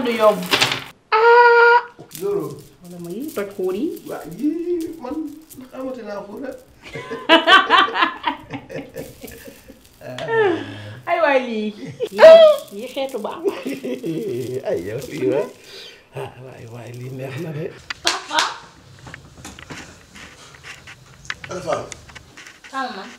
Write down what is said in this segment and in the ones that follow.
du yomb Zoro wala ma yi toj xuur yi waa yii man ndax amati naa ko rek ay waay lii yi xeetu baax ay yow lii wa ah waay waay lii neex na de papa Alpha xam man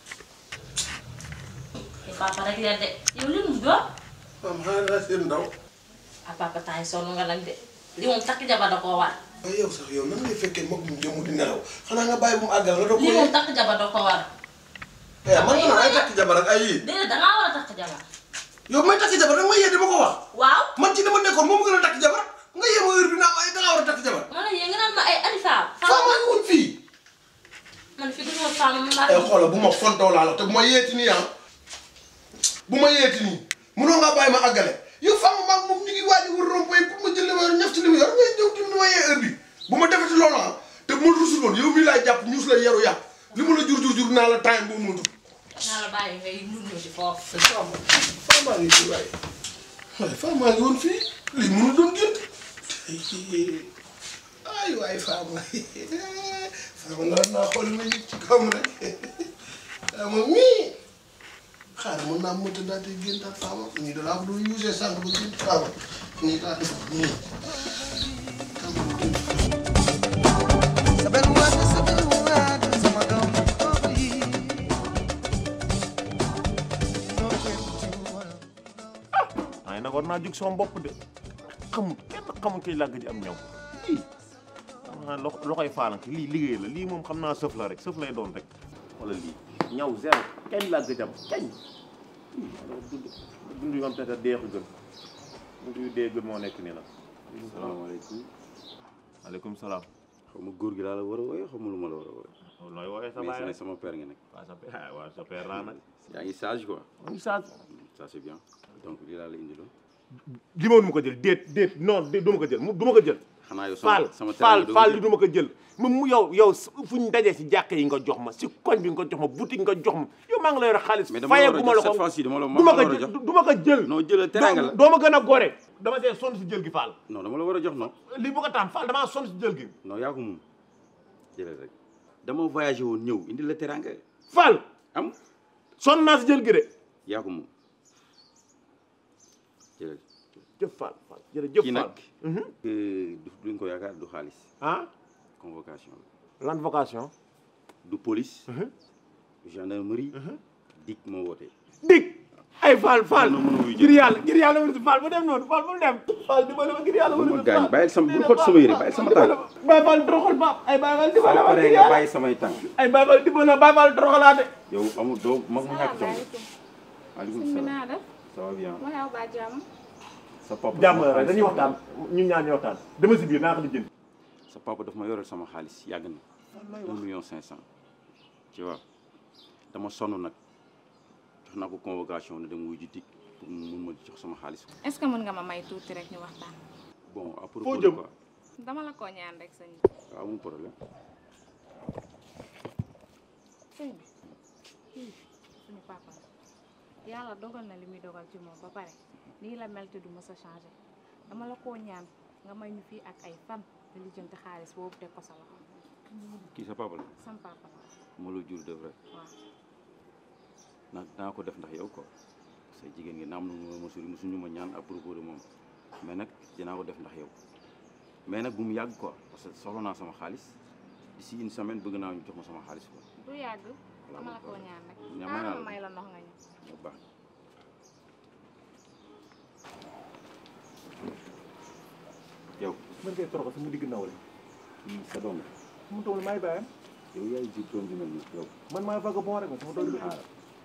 te papa rek la de yow li mu doon maam xanaa daa seen ndaw ah papa temps yi sonn nga nag de li moom takk jabar da koo war waaye yow sax yow nan ngay fekkee mag mu jëmu di nelaw xanaa nga bàyyi bu mu àggal nga doog li ko moom takk jabar da ko war eh man man ay takk jabar ak ay yii déedéet dangaa war a takk jabar yow may takk jabar danga may yee di ma ko wax waaw man ci dama nekkoon moom gën a takk jabar nga yee ma heure bi naa ay dangaa war a takk jabar ma ne yéen nga naan ma ay alifaam faa maa ngi woon fii man fi gisuma femme ma ay xoolal bu ma fontoo laa la te bu ma yeeti nii ah bu ma yeeti nii munoo ngaa bàyyi ma àggale yow femme maag moom ñu ngi waaj a wër rond-point pour ma jël li ma yor ñaf ci li ma yor ngay ñëw di ma yee heure bi bu ma defati loolu ah te bu ma rusul woon yow mii laay jàpp ñuus la yaru yàpp li ma la jur jur jur naa la time boobu ma dugg naa la bàyyi ngay ñun ñoo ci foofu femme femme maa ngi fii waaye waaye femme maa ngi woon fii lii mënu doon gént ay waay femme femme naa naa xool ma yëg ci kawam rek femme mii xaaral mën naa mënta daal di gént ak femme nii da laa ko doon usé sànq ba gént femme nii laa def nii Saber waat saber waat sama doom boobu yi noo koy tuwal waaye nag war naa jug sama bopp de xamul kenn xamul kay làgg ji am ñaw lii ah lo loxoy faalank lii liggéey la lii moom xam naa sëf la rek sëf lay doon rek wala lii ñaw zéro kañ làgg jam kañ lii alors dund dund yu am te dee ko gën dund yu dee gën moo nekk nii nag. salaamaaleykum maaleykum salaam. xaw ma góor gi laa la war a wooye xaw ma lu ma la war a wooye nooy woowee sa mais baay sa rek sama père nga nekk waaw sa père waaw sa père laa nag. yaa ngi sage quoi mu ngi saa ça c'est bien donc lii laa la indiloon li ma du ma ko jël déet déet non déet du ma ko jël mu du ma ko jël. xanaa yow faal sama sama faal teraanga faal doo li du ma ko jël mu mu yow yow fu ñu dajee si jàkka yi nga jox ma si koñ bi nga jox ma boutique nga jox ma yow maa ngi lay yor xaalis mais dama la fayeeku ma war a la jox ko cette fois-ci dama la du ma ko war a jël jox du ma ko jël non jëlal teraanga la doo ma gën a gore dama see sonn si jël gi faal non dama la war a jox non lii bu ko taam faal damaa sonn si jël gi non yaa ko moom jëlal rek dama voyagé woon ñëw indi la teraanga faal am sonn naa si jël gi de yaa ko moom jëlal jëf faal faal jërëjëf kii faal nag du duñ ko yaakaar du xaalis ah convocation la lan vocation du police du gendarmerie dik moo woote dig ay faal faal Mën na mën a wuyu ngir yàlla ngir yàlla wër si faal bu dem noonu faal bu dem faal di ma ma ngir yàlla bu wër ma si gaañ faal bàyyil sama bul xool sama yére bàyyil sama tànk Baay Faal toroxal baab ay Baay Faal di ma soo la paree nga bàyyi samay tànk ay Baay Faal di ma la Baay Faal toroxalaate yow amul doo mag mu ñàkk jom salaamaaleykum maaleykum sëñ bi salaam naa def ça va bien ma xew ba jàmm sa papa jàmm sama rek dañuy xaalis waxtaan ñun ñaar ñuy waxtaan dama si biir naa ko lijjanti sa papa daf ma yoreel sama xaalis yàgg na un million cinq cent tu vois dama sonn nag jox naa ko convocation ne dem wuy ji dik pour mu mun ma jox sama xaalis est ce que mën nga ma may tuuti rek ñu waxtaan bon à propos Foo de jëm? quoi dama la koo ñaan rek sëñ bi waaw amul problème sëñ bi kii suñu papa la yàlla dogal na li muy dogal ci moom ba pare nii la mel te du mës a changé dama la koo ñaan nga may ñu fii ak ay fan nga lijjanti xaalis boobu teg ko sa loxo kii sa papa la sam papa la moo la jur de vrai waaw nag danaa ko def ndax yow quoi parce que jigéen ngi naam na ma mosul mosuñu ma ñaan à propos de moom mais nag dinaa ko def ndax yow mais nag bu mu yàgg quoi parce que soxla naa sama xaalis d'ici une semaine bëgg naa ñu jox ma sama xaalis quoi du yàgg dama la koo ñaan rek ñaan may naa xaaral la. ma may la ndox nga ñu bu baax yow mën ngay toroxal sama digg nawle kii sa doom la mu toll maay bàyyam yow yaay jur doom ji mel nii yow man maay vagabond rek ma sama doom bi xaaral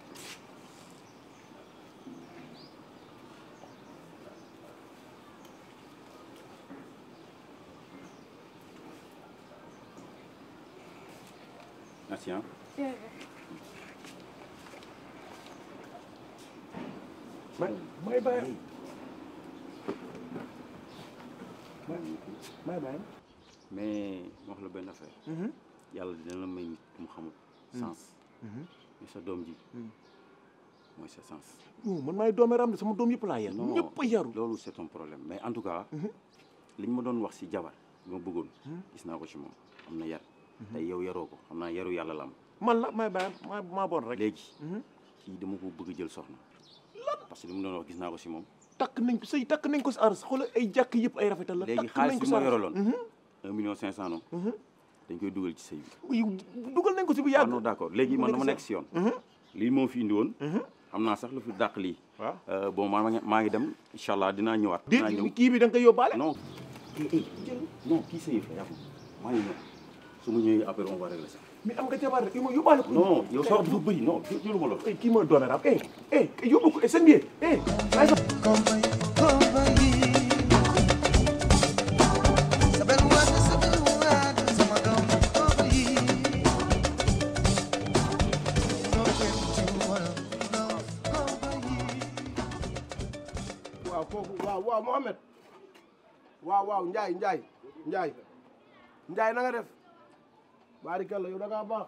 merci hein may maay bàyyam maay bàyyam mais ma wax la benn affaire yàlla dina la may nit mu xamul sens mais sa doom ji mooy sa sens non man maay doomeram de sama doom yëpp laa yar non ñëpp a yaru loolu c'est un problème mais en tout cas li ñu ma doon wax si jabar bi ma bëggoon gis naa ko ci moom am na yar te yow yaroo ko xam naa yaru yàlla la am man la may bàyyi maa maa bon rek léegi kii dama ko bëgg jël soxna parce que li mu doon wax gis naa ko si moom takk nañ ko sëy takk nañ ko si aras xoolal ay jàkk yëpp ay rafetal la léegi takk nañ xaalis ko bi si ma aras yoroloon un million cinq cent noonu dañ koy dugal ci sëy bi yow dugal nañ ko si bu ah yàgg non d'accord léegi man dama nekk si yoon lii moo fi indi woon xam naa sax lu fi dàq lii waaw Euh, bon maa ngi maa ngi dem incha allah dinaa ñëwaat dinaa ñëw déet kii bi da nga koy yóbbaale non eh, eh, non kii sa yëf la yaa ko maa ngi ñëw su ma ñëwee après on va régler ça mais am nga jabar rek yow ma yóbbaale ko non yow sax dafa bëri non jëluma loolu eh kii mooy doomeram eh eh yóbbu ko eh seen biir eh ay sa Compay, compay. Saber waat, saber waat, sama doom, compay. No twenty one, no, compay. waaw kooku waaw waaw Mohamed waaw waaw Ndiaye Ndiaye Ndiaye Ndiaye na nga def barikalla yow da ngaa baax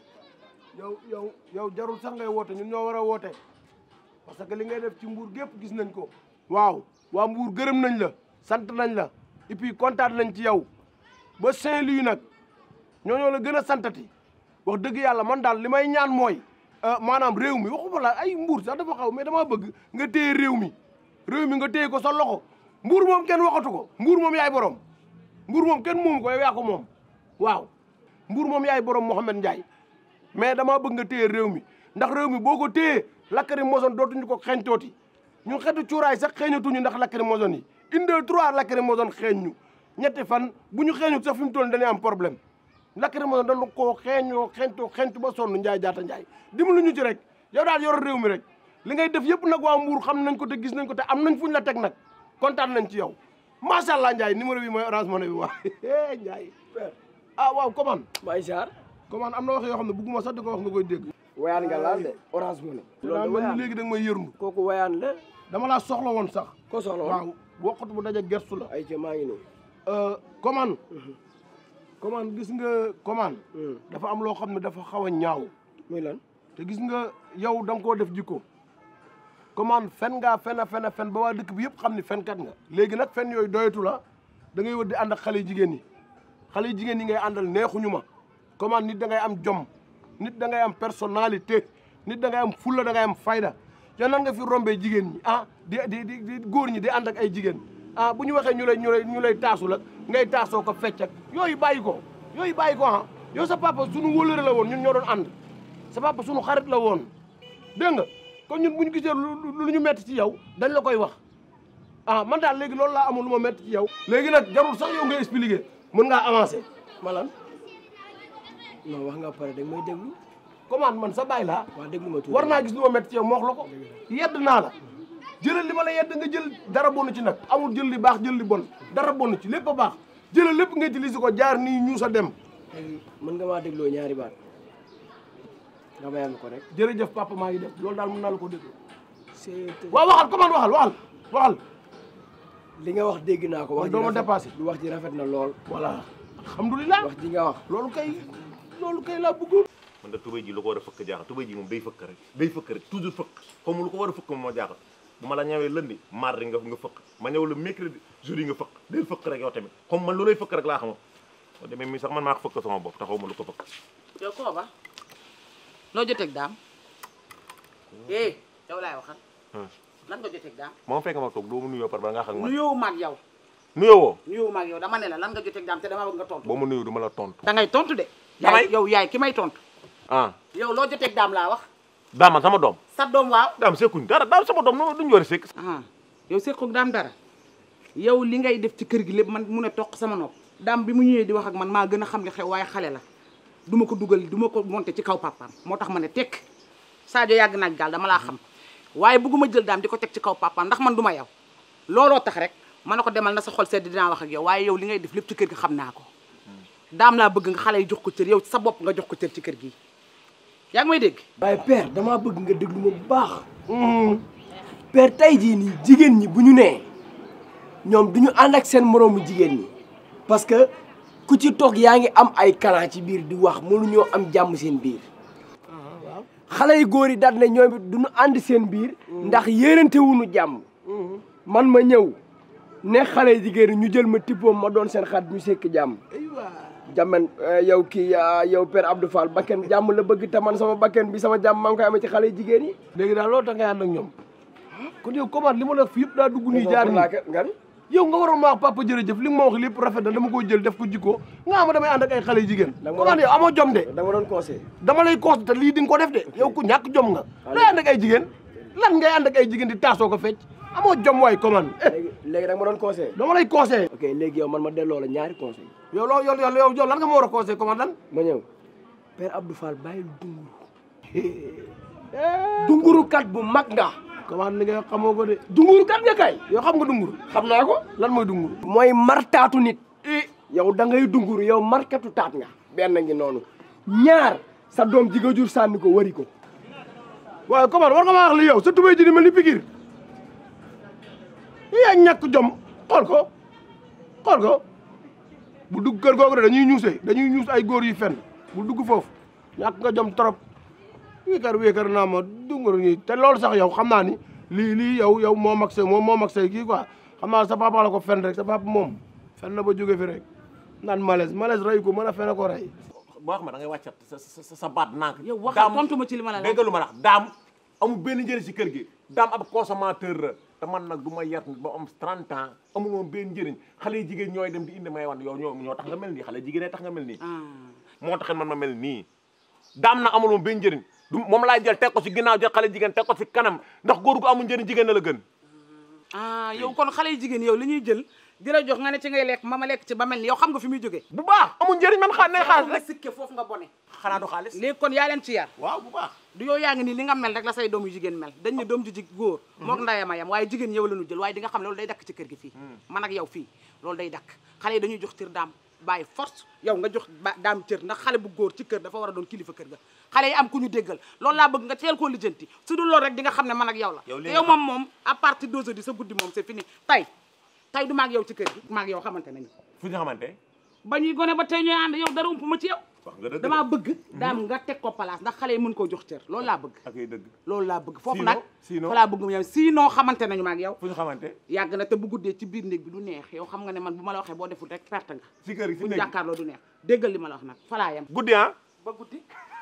yow yow yow jarul sax ngay woote ñun ñoo war a woote parce que li ngay def ci mbuur gépp gis nañ ko waaw waa mbuur gërëm nañ la sant nañ la et puis kontaan nañ ci yow ba Saint-Louis nag ñoo ñoo la gën a santati wax dëgg yàlla man daal li may ñaan mooy euh, maanaam réew mi waxuma la ay mbuur sax dafa xaw mais dama bëgg nga téye réew mi réew mi nga téye ko sa loxo mbuur moom kenn waxatu ko mbuur moom yaay borom mbuur moom kenn moomu ko yow yaa ko moom waaw mbuur moom yaay borom Mouhamed Ndiaye mais dama bëgg nga téye réew mi ndax réew mi boo ko téyee lakkari moson dootuñu ko xeeñtooti ñun xeetu cuuraay sax xeeñatuñu ndax lakkari moson yi une deux trois lakkari moson xeeñ ñu ñetti fan bu ñu xeeñut sax fi mu toll dañuy am problème lakkari moson dañu koo xeeñoo xeeñtoo xeeñtu ba sonn Ndiaye jaata Ndiaye dimbalu ñu ci rek yow daal yor réew mi rek li ngay def yëpp nag waa Mbour xam nañ ko te gis nañ ko te am nañ fuñ la teg nag kontaan nañ ci yow macha allah Ndiaye numéro bi mooy orange money bi waa Ndiaye ah waaw comment Baye Sarr comment am na wax yoo xam ne bugguma sax di ko wax nga koy dégg wayaan nga laal de orange money daa loolu mel de ni léegi da nga may yërndu kooku wayaan la dama laa soxla woon sax ko soxla woon waaw wokkatu bu daje gertu la ay ca maa ngi nii comment comment gis nga comment dafa am loo xam ne dafa xaw a ñaaw muy lan te gis nga yow da nga koo def jikko comment fen ngaa fen a fen a fen ba waa dëkk bi yëpp xam ni fenkat nga léegi nag fen yooyu doyatu la da ngay wër di ànd ak xale yu jigéen ñi xale yu jigéen ñi ngay àndal neexuñu ma comment nit da ngay am jom nit da ngay am personnalité nit da ngay am fulla da ngay am fayda yow nan nga fi rombee jigéen ñi ah di di di di góor ñi di ànd ak ay jigéen ah bu ñu waxee ñu lay ñu lay ñu lay taasu la ngay taasoo ko fecc ak yooyu bàyyi ko yooyu bàyyi ko ah yow sa papa suñu wóllëre la woon ñun ñoo doon ànd sa papa suñu xarit la woon dégg nga kon ñun bu ñu gisee lu lu ñu metti ci yow dañ la koy wax ah man daal léegi loolu laa amul lu ma metti ci yow léegi nag jarul sax yow nga expliquer mën ngaa avancer malan non wax nga pare dag may déglu comment man sa baay laa waa déglu ma tuuti war naa gis lu ma metti ci yow ma wax la ko yedd naa la jëlal li ma la yedd nga jël dara bonu ci nag amul jël li baax jël li bon dara bonu ci lépp a baax jëlal lépp nga utiliser ko jaar nii ñu sa dem léegi mën nga maa dégloo ñaari baat nga bayal ma ko rek jërëjëf papa maa ngi def loolu daal mën naa la ko dégg c'est waaw waxal comment waxal waxal waxal li nga wax dégg naa ko wax Man doo ma rafet- dépassé. lu wax ji rafet na lool voilà alhamdulilah wax ji nga wax loolu kay loolu kay laa bëggoon man da tubéy ji lu ko war a fëkk jaaxal tubéy ji moom day fëkk rek day fëkk rek toujours fëkk comme lu ko war a fëkk moom moo jaaxal bu ma la ñëwee lundi mardi nga nga fëkk ma ñëw le mercredi jeudi nga fëkk day fëkk rek yow tamit comme man loolay fëkk rek laa xamoon boo demee mi sax man maa ko fëkk sama bopp taxaw ma lu ko fëkk yow koo ba loo joteeg daam eh yow laay waxal lan nga joteeg daam moom fekk ma toog doo ma nuyoo par ba nga xam man nuyoo maag yow nuyoo woo nuyoo maag yow dama ne la lan nga joteeg daam te dama bëgg nga tontu boo ma nuyoo du ma la tontu da ngay tontu de Damay- yaay yow yaay ki may tontu ah yow loo joteeg daam laa wax daam man sama doom sa doom waaw daam sekkuñ dara daam sama doom no duñu war a sekk ah yow seqoog daam dara yow li ngay def ci kër gi lépp man mu ne toq sama nopp daam bi mu ñëwee di wax ak man maa gën a xam li xew waaye xale la du ma ko dugal du ma ko monté ci kaw papaam moo tax ma ne tekk Sadio yàgg naag gaal dama laa xam waaye bëgguma jël daam di ko teg ci kaw papaam ndax man du ma yow looloo tax rek ma ne ko demal na sa xol sedd dinaa wax ak yow waaye yow li ngay def lépp ci kër gi xam naa ko daam laa bëgg nga xale yi jox ko cër yow sa bopp nga jox ko cër ci kër gi yaa ngi may dégg waaye père damaa bëgg nga déglu ma bu baax père tey jii nii jigéen ñi bu ñu nee ñoom du ñu ànd ak seen moroomu jigéen ñi parce que ku ci toog yaa ngi am ay kalan ci biir di wax mënuñoo am jàmm seen biir xale yu góor yi daal ne ñoom it du ñu ànd seen biir ndax yéenante wuñu jàmm man ma ñëw ne xale yu jigéen ñi ñu jël ma tippoom ma doon seen xat ñu sekk jàmm jamen yow kii yow père Abdou Fall bakken jàmm la bëgg te man sama bakken bi sama jàmm maa ngi koy amee ci xale yu jigéen yi léegi daal loolu tax ngay ànd ak ñoom kon yow comment li ma la wax fi yëpp daa dugg nii jaar nii nga ni yow nga waroon ma wax papa jërëjëf li nga ma wax lépp rafet na dama koy jël def ko jikko nga xam damay ànd ak ay xale yu jigéen Da nga comment yow amoo jom de da nga doon conseil dama lay cons te lii di nga ko def de yow ku ñàkk jom nga lay ànd ak ay jigéen lan ngay ànd ak ay jigéen di taasoo ko fecc amoo jom waay comment léegi léegi da nga ma doon conseil dama lay conseillé ok léegi yow man ma delloo la ñaari conseil yow loo yow yow yow lan nga ma war a conseillé comment lan ma ñëw père Abdou Fall bàyyil dunguru dunguru kat bu mag nga comment li nga xamoo ko de dunguru kat nga kay yow xam nga dungur xam naa ko lan mooy dungur mooy martaatu nit yow da ngay dunguru yow markatu taat nga benn ngi noonu ñaar sa doom ji nga jur sànni ko wari ko waaye comment war nga ma wax li yow sa tubéy ji di mel ni pikir yaa ñàkk jom xool ko xool ko bu dugg kër googu de dañuy ñuuse dañuy ñuus ay góor yu fen bu dugg foofu ñàkk nga jom trop wéekar wéekar naa ma dungur ñi te loolu sax yow xam naa ni lii lii yow yow moo mag say moom moo mag say kii quoi xam naa sa papa la ko fen rek sa papa moom fen na ba jóge fi rek naan malaise malaise rey ko mën a fen a ko rey boo xam ne da ngay wàccat sa sa sa baat nànk yow waxal tontu ma ci li ma la laaj dégg lu ma la wax daam amul benn njëriñ si kër gi daam ab consommateur la te man nag du ma yar nit ba am 30 ans amul moom benn njëriñ xale yu jigéen ñooy dem di indi may wan yow ñoo ñoo tax nga mel nii xale jigéen tax nga mel nii moo taxit man ma mel nii daam nag amul moom benn njëriñ du moom laay jël teg ko si ginnaaw jël xale jigéen teg ko si kanam ndax góor gu amul njëriñ jigéen na la gën ah yow kon xale yu jigéen yow li ñuy jël di la jox nga ne ci ngay lekk ma ma lekk ci ba mel ni yow xam nga fi muy jógee bu baax amul njëriñ man xaar ne xaalis nga rek sikke foofu nga bone xanaa du xaalis léegi kon yaa leen ci yar waaw bu baax du yow yaa ngi nii li nga mel rek la say doom yu jigéen mel dañ ne doom ju jig góor mook ndayama yam waaye jigéen yow la ñu jël waaye di nga xam ne loolu day dakk ci kër gi fii man ak yow fii loolu day dakk xale yi dañuy jox cër daam bàyyi force yow nga jox ba daam cër ndax xale bu góor ci kër dafa war a doon kilifa kër ga xale yi am ku ñu déggal loolu laa bëgg nga teel koo lijjanti su dul loolu rek di nga xam ne man ak yow la Yow te li yow nga moom moom à partir d'aujourd'hui sa guddi moom c'est fini tey tey du maag yow ci kër gi maag yow xamante nañu fu ñu xamante ba ñuy gone ba tey ñooy ànd yow dara ump ma ci yow wax nga dëgg damaa bëgg daam nga teg ko place ndax xale yi mën koo jox cër loolu laa bëgg ak ay dëgg loolu laa bëgg foofu Sinon- nag sinon- fa laa bëgg mu yow sinon xamante nañu maag yow fu ñu xamante yàgg na te bu guddee ci biir néeg bi du neex yow xam nga ne man bu ma la waxee boo deful rek perte nga si kër gi si bu ñu néeg jàkkaarloo du neex déggal li ma la wax nag fa laa yem guddi ah ba guddi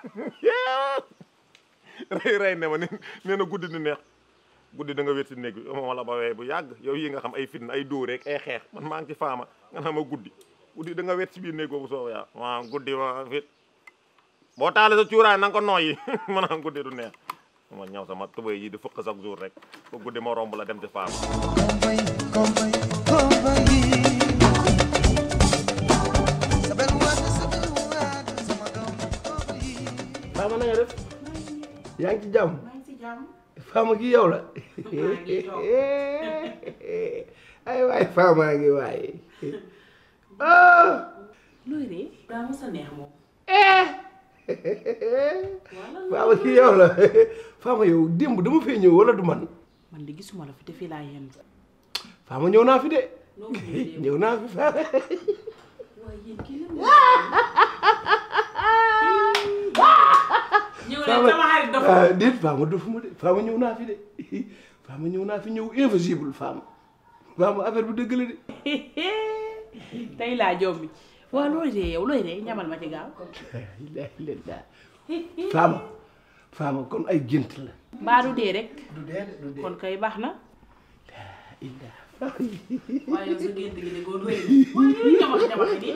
rey rey ne ma ne nee na guddi du neex guddi da nga wét si néeg bi moom la ba wee bu yàgg yow yi nga xam ay fitna ay dóor rek ay xeex man maa ngi ci faama nga xam ma guddi guddi da nga wét si biir néeg boobu soo yaa waaw guddi ma fit boo taale sa cuuraay na nga ko nooyi ma naan guddi du neex ma ñaw sama tubéy yi di fëkk chaque jour rek ba guddi ma romb la dem ci faama Compay, compay, compay. Saber waat, saber waat, sama doom, compay. Fama na nga def yaa ngi ci jàmm maa ngi si jàmm Fama gi yow la ay waay Fama ngi waay ah looy ree daa mos a neex moom Fama gi yow la Fama yow démb dama fee ñëw wala du man man de gisuma la fi te fii laa yendu Fama ñëw naa fi de noo ko ñëwee ñëw naa fi Fama waaye yéen kii la ñëw leen Fama sama xarit dafa ah déet Fama dofuma de Fama ñëw naa fi de Fama ñëw naa fi ñëw invisible Fama Fama affaire bi dëgg la de tey laa jombi waaw looy ree yow looy ree ñamal ma ci gaaw ilaha illallah Fama Fama kon ay gént la mbaa du dee rek du dee de du dee kon kay baax na illah waaye yow sa gént gi de góor rëy waaye ñamax ñamax ni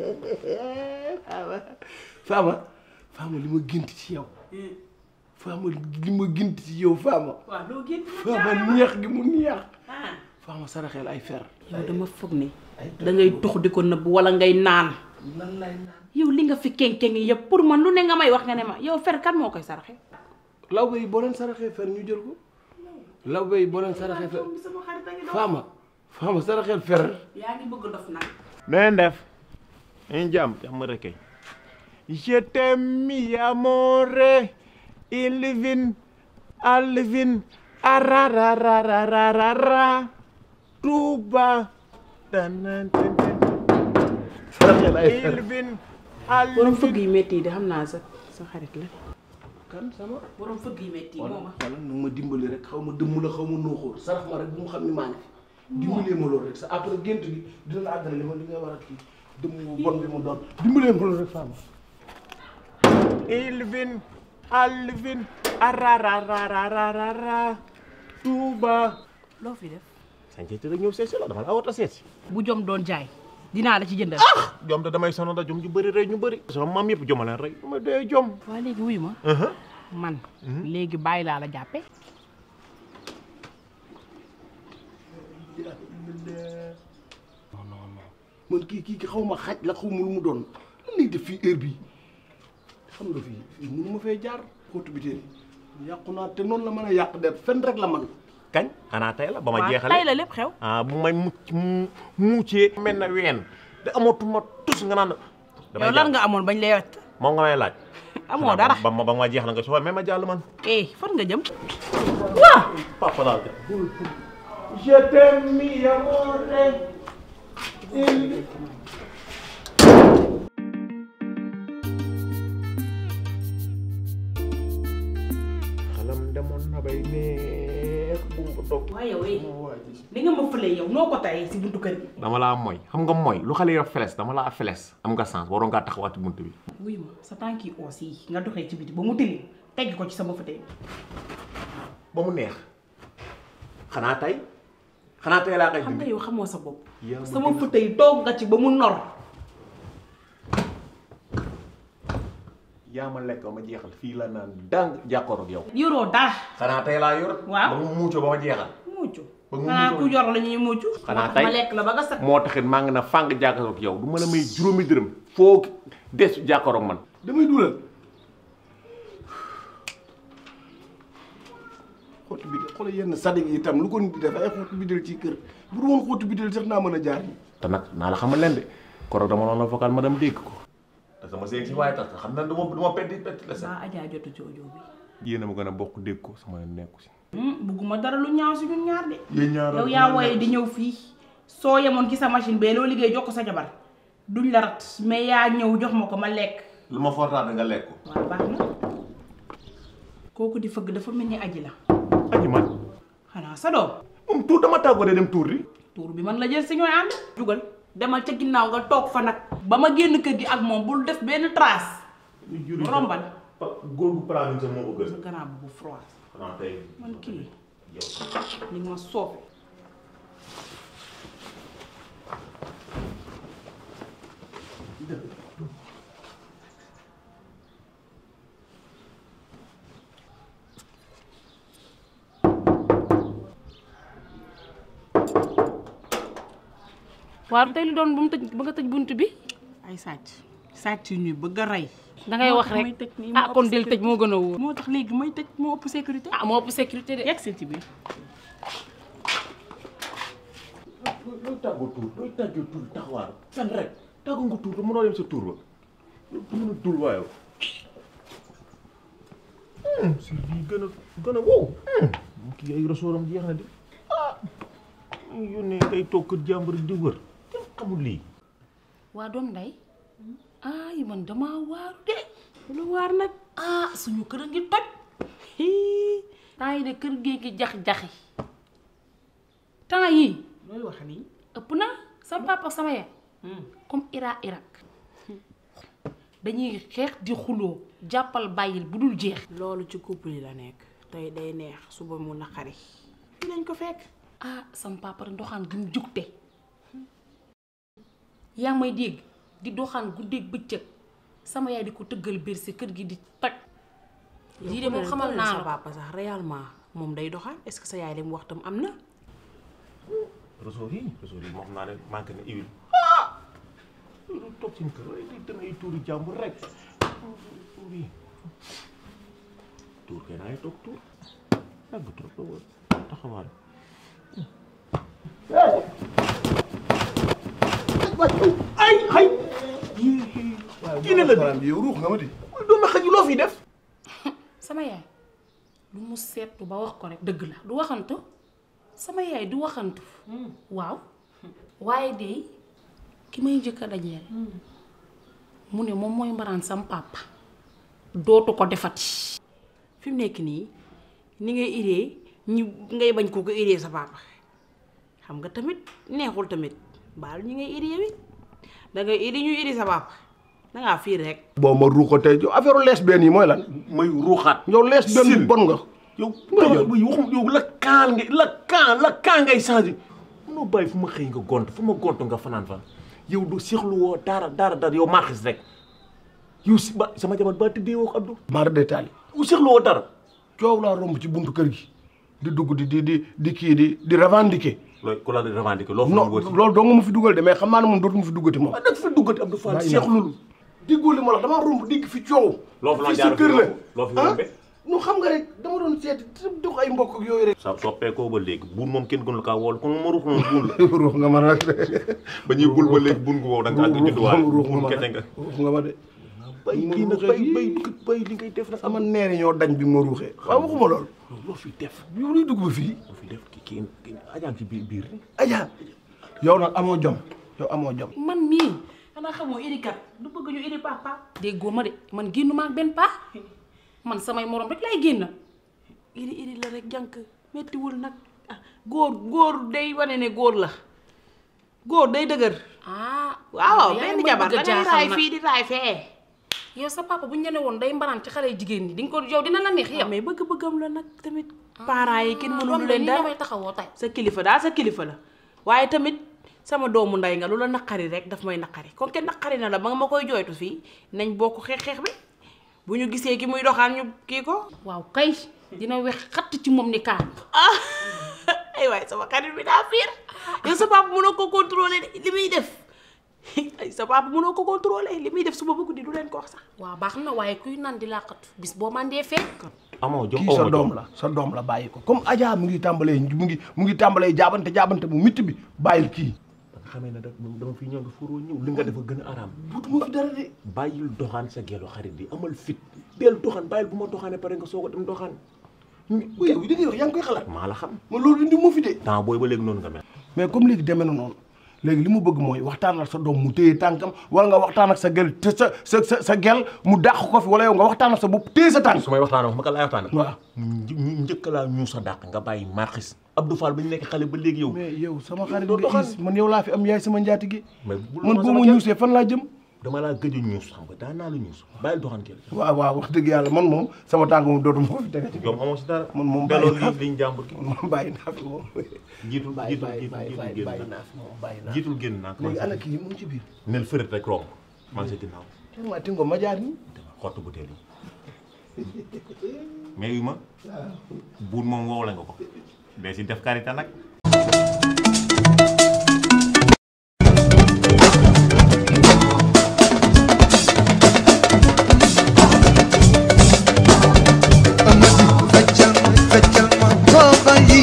Fama Fama li ma gént ci yow Fama li ma gént ci yow Fama waaw loo gént Fama neex gi mu neex ah Fama saraxeel ay fer yow dama foog ne da ngay tux di ko nëbb wala ngay naan lan lay naan yow li nga fi kenke ngi yëpp pour man lu ne nga may wax nga ne ma yow fer kan moo koy saraxe lawbe yi boo leen saraxee fer ñu jël ko lawbe yi boo leen saraxee fer sama xarit a ngi doon Fama Fama saraxeel fer yaa ngi bëgg dof nag neen def ñu jàmm jàmm rek kay je t'aime mi amore Ilvin Alvin arararararara Touba tan saraxeel ay fer Ilvin borom Alvin fëgg yi métti yi de xam naa sa sa xarit la kan sama borom fëgg yi metti wala mooma wala nu ma dimbali rek xaw ma dëmm la xaw ma nooxóor sarax ma rek bu mu xam ni maa ngi fi dimbalee ma loolu rek sa après gént gi dina la àggale li ma li nga war a kii dëmm bu bon bi mu doon dimbalee ma loolu rek femme Elvin Alvin arararararara Touba loo fi def sañ te rek ñëw seet si la dama la awata seet si bu jom doon jaay dinaa la ci jëndal jom te damay sonal da jom ñu bëri rey ñu bëri sama maam yëpp joma leen rey ma dee jom waa léegi wuyu ma man léegi bàyyi laa la jàppe non non non man kii kii xaw ma xaj la xaw ma lu mu doon lan lay def fii heure bii xam nga fii fii mënu ma fee jaar xóotu bi tey yàqu naa te noonu la mën a yàq der fen rek la man kañ xanaa tey la ba ma waaw jeexale tey la lépp xew ah bu may mucc mu muccee mel na ween te amatuma tus nga naan yow lan nga amoon bañ lay wet moom nga may laaj amoo dara ba ma ba ma jeex la nga soxla mais ma jàll man eh fan nga jëm papa daal de je t'aime mi amore xalam demoon na bay neex bu mu dog waaye yow eh li nga ma fëlee yow noo ko tayee si buntu kër gi dama laa mooy xam nga mooy lu xale yi wax feles dama laa feles am nga sens waroon ngaa taxawaat ci bunt bi wuyu ma sa tànk yi oos yi nga doxee ci biti ba mu tilim tegg ko ci sama fëtee ba mu neex xanaa tey xanaa tey laa koy xam nga dindi yow xamoo sa bopp Yaa ma sama gën a- fëtee toog nga ci ba mu nor yaa ma lekk ba ma jeexal fii la naan dang jàkkoor ak yow yoroo dara xanaa tey laa yor Waaw. ba mu muucoo ba ma jeexal mucc Ba mu xanaa mucc ku yor la ñuy mucc Xanaa moo tax tey. ma lekk la ba nga sax moo taxit maa ngi na fàng jàkkaaroo ak yow du ma la may juróomi dërëm foo des jàkkaaroo ak man damay dugal xóotu bi xoolal yenn sadig yi itam lu ko nit di def ay xóotu bidel ci kër bu dul woon xóotu bidel sax naa mën a jaar te nag naa la xamal leen de koroog dama noonu la vocal ma dem dégg ko te sama sëy si waaye tax xam na du ma du ma petti petti la sax ba ajaa jotu ci audio bi yéen a ma gën a bokk dégg ko sama yoon nekku si bugguma dara lu ñaaw si ñun ñaar de yéen ñaar yow yaa wooye di ñëw fii soo yemoon ci sa machine bee loo liggéey jox ko sa jabar duñ la rat mais yaa ñëw jox ma ko ma lekk lu ma fortaat nga lekk ko waaw baax na kooku di fëgg dafa mel ni aji la aji man xanaa sa doom moom tuur dama tàggoo de dem tuur di tuur bi man la jël si ñooy ànd jugal demal ca ginnaaw nga toog fa nag ba ma génn kër gi ak moom bul def benn trace rombal góor gu plan sa moo ko gën sa gannaaw bu froid xanaa tey man kii li ma soofe waaw tey lu doon bu mu tëj ba nga tëj bunt bi ay sàcc sàcc yu ñuy bëgg a rey dangay wax rek may tëj nii ah kon del tëj moo gën a wóor moo tax léegi may tëj moo ëpp sécurité ah moo ëpp sécurité de yegg si ci biir looy tàggoo tuur looy tàggoo tuur taxawaar fen rek tàggoo nga tuur te mënoo dem sa tuur ba du mën a dul waaye si lii gën a gën a wow mu kii ay resooram jeex na di ah mu yónnee ngay toog kër jàmbur di wër kenn xamul lii waa doom nday ay man damaa waaru de lu waar nag ah suñu kër a ngi toj hii temps yi de kër gee ngi jax-jaxi temps yi looy wax nii ëpp na sama papa ak sama yaay comme Ira Irak dañuy xeex di xuloo jàppal bàyyil bu dul jeex loolu ci couple yi la nekk tey day neex suba mu naqari dinañ ko fekk ah sama papa rek doxaan gi mu jugte yaa ngi may dégg di doxaan guddeeg bëccëg sama yaay di ko tëggal biir si kër gi di toj lii de moom xamal naa sa la papa sax réellement moom day doxaan est-ce que sa yaay li mu wax tam am na resoor yi resoor yi moo xam naa ne manqué na huile ah lu toog seen kër waaye day dem ay tuuri jàmbur rek tuur yi tuur kay naa ngi toog tuur yàgg trop la woon taxawaal ay ay kii ne la salaam yow ruux nga ma di doomu xaj loo fi def sama yaay lu mu seetu ba wax ko rek dëgg la du waxantu sama yaay du waxantu waaw waaye de ki may njëkk a dajeel mu ne moom mooy mbaraan sam papa dootu ko defati fi mu nekk nii ni ngay iree ñu ngay bañ koo ko iree sa papa xam nga tamit neexul tamit baal ñi ngay iri yow it da ngay iri ñu iri sa papa dangaa fiir rek boo ma ruuxatee yow affaire lesbienne yi mooy lan may ruuxaat yow lesbienne bu bon nga yow waxum yow la kaan nga la kaan la kaan ngay changé munoo bàyyi fu ma xëy nga gont fu ma gont nga fanaan fan yow du seexlu woo dara dara dara yow maaxis rek yow si ba sama jabar ba tëddee woo ko Abdou maar détaillé yow seexlu woo dara coow laa romb ci buntu kër gi di dugg di di di di kii di di revendiquer loolu ku la di revendiquer loo fa non wëti loolu doo nga ma fi dugal de mais xam naa ne moom dootuma fi duggati moom ah da nga fi duggati Abdou Fall Bàyyi naa seexlu diggoo li ma la damaa romb digg fi coow loo fa la fii jaar sa kër la loo fi ah rombee non xam nga rek dama doon seet dox ay mbokk ak yooyu rek sa soppeekoo ba léegi buun moom kenn gënul kaa wool kon ma ruux noonu buun la ruux nga ma nag ba ñuy bul ba léegi buun gu wow da nga àgg judduwaale ruux nga buun ma kete nag nga ruux nga ma de bay kii nag bay bay bay li ngay def nag sama neeri ñoo dañ bi ma ruuxee waaw waxuma lool loo fi def yow luy dugg ba fii loo fi def kii kii kii ajaan ci biir biir aja yow nag amoo jom yow amoo jom man mii xanaa xamoo irikat du bëgg ñu iri papa déggoo ma de man génnu ma ak benn paa man samay morom rek lay génn iri iri la rek jànk mettiwul nag ah góor góor day wane ne góor la góor day dëgër ah waaw yaa benn ngi may jabar bëgg a da ngay jaaxal raay nag. fii di raay fee yow sa papa bu ñu ne woon day mbaraan ci xale jigéen ñi di nga ko yow dina la neex yow. mais bëgg-bëggam la nag tamit parents yi kenn mënul doom leen nii dara damay taxawoo tey. sa kilifa daal sa kilifa la waaye tamit sama doomu ndey nga lu la naqari rek daf may naqari kon kenn naqari na la ba nga ma koy jooytu fii nañ bokk xeex-xeex bi bu ñu gisee ki muy doxaan ñu kii ko waaw kay dina wex xatt ci moom ni kaan. ah ay waay sama xarit bi daa fiir yow sa papa mënoo ko contrôler de li muy def ay sa papa mënoo ko contrôler li muy def suba ba guddi du leen ko wax sax waaw baax na waaye kuy naan di làqatu bis boo mandee fekk. amoo jom kii sa doom la sa doom la bàyyi ko comme Adja mu ngi tàmbalee mu ngi mu ngi tàmbalee jaabante jaabante bu mitti bi bàyyil kii ba nga xamee ne da dama fi ñëw nga furoo ñëw li nga dafa gën a araam butuma fi dara de bàyyil doxaan sa gelo xarit bi amal fit del doxaan bàyyil bu ma doxaanee pare nga soog a dem doxaan oui yow dëgg yow yaa ngi koy xalaat maa la xam ma loolu indi mu fi de temps booy ba léegi noonu nga mel mais comme léegi demee na noonu léegi li mu bëgg mooy waxtaan ak sa doom mu téye tànkam wala nga waxtaan ak sa gel te sa sa sa sa gel mu dàq ko fi wala yow nga waxtaan ak sa bopp téye sa tànk su may waxtaan wax ma ka laay waxtaan waaw ñu njëkk laa ñu sa dàq nga bàyyi marxis Abdou Fall ba ñu nekk xale ba léegi yow mais yow sama xarit doo nga doxal. is man yow laa fi am yaay sama njaatige mais bul man doxal boo sama ma gel. ñuusee fan laa jëm dama laa gëj a ñuus xam nga daan naa la ñuus bàyyil doxaan kii la waaw waaw wax dëgg yàlla man moom sama tànk moom dootuma ko fi tege ci yow amoo si dara man moom delloo bàyyi naa li liñ jàmbur ki moom bàyyi naa fi moom jiitul bàyyi jiitul bàyyi jiitul bàyyi jiitul bàyyi génn bàyyi naa naa fi moom bàyyi naa jiitul génn naa léegi ana kii mu ngi ci biir nel fërët rek romb maa ngi sa ginnaaw ma tingo ma jaar nii xottu butéel yi mais yu ma buun moom wow la nga ko dee si def karité nag Amadi feccal ma feccal ma kooba yi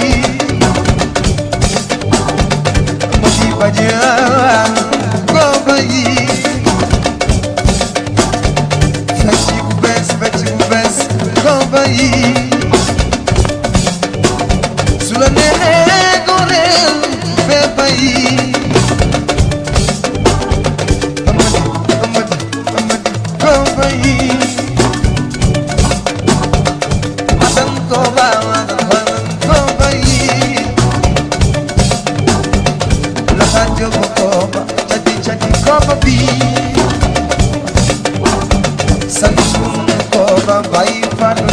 Amadi baja kooba yi Fecc bu bees fecc bu bees kooba yi Su la neexee góoreel feeba yi Amadi Amadi Amadi kooba yi Madan koba, madan madan koba yi Lahajo ko koba, chati chati koba bi Samsun koba, bayi fan